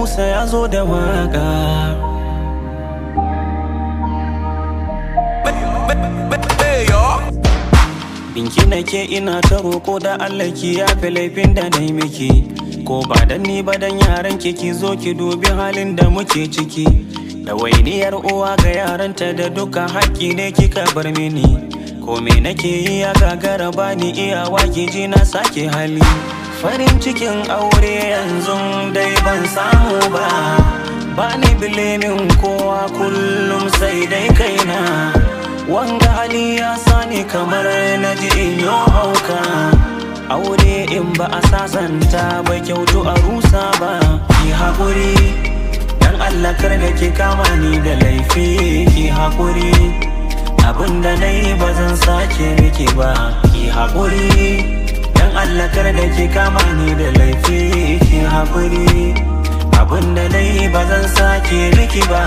Musa ya zo da waka Binki nake ina ta roko da Allah ki yafe laifin da na yi miki Ko ba dan ni ba dan yaran ki ki zo ki dubi halin da muke ciki Da wainiyar uwa ga yaranta da duka haƙƙi ne kika bar mini Ko me nake yi ya gagara bani iyawa ki ji na sake hali Farin cikin aure yanzu dai ban samu ba Bani bilimin kowa kullum sai dai kaina Wanga hali ya sani kamar na ji in yi hauka Aure in ba a sasanta ba kyautu a rusa ba Ki haƙuri Dan Allah kar da ki kama ni da laifi Ki haƙuri Abinda na yi ba zan sake miki ba Ki haƙuri Dan Allah kar da ki kama ni da laifi Ki haƙuri Abinda na yi ba zan sake miki ba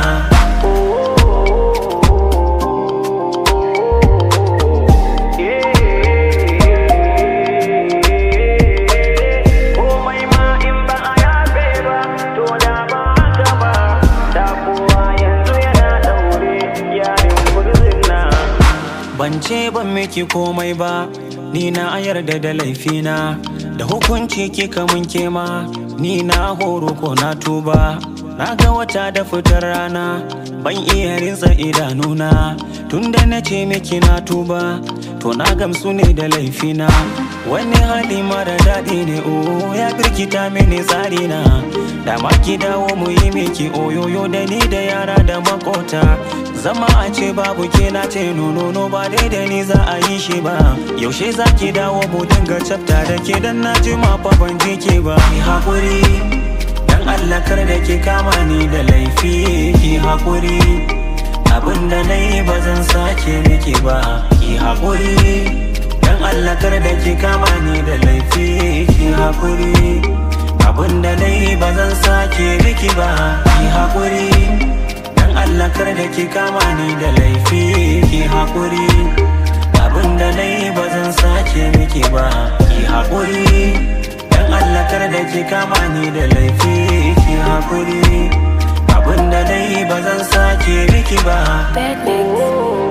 komai ma in ba a yafe ba to da ba haka ba da kowa yanzu yana daure yarin gurzin na Ban ce ban miki komai ba, ni na yarda da laifina, da hukunci kika mun kema, ni na horo ko na tuba. Na ga wata da fitar rana, ban iya rinsa idanuna, tunda na ce miki na tuba, to na gamsu ne da laifina. Wani hali mara daɗi ne o ya birkita mini tsarina, da ma ki dawo mu yi miki oyoyo da ni da yara da makota. Zama a ce babu ke na ce nono ba dai da ni za a yi shi ba Yaushe za ki dawo mu dinga cafta da ke dan na ji ma fa ban ji ke ba Ki haƙuri dan Allah kar da ki kama ni da laifi Ki haƙuri abin da na yi ba zan sake miki ba Ki haƙuri dan Allah kar da ki kama ni da laifi Ki haƙuri abin da na yi ba zan sake miki ba Ki haƙuri Dan Allah kar da ki kama ni da laifi ki haƙuri Abin da na yi ba zan sake miki ba ki haƙuri Dan Allah kar da ki kama ni da laifi ki haƙuri Abin da na yi ba zan sake miki ba Bad mix.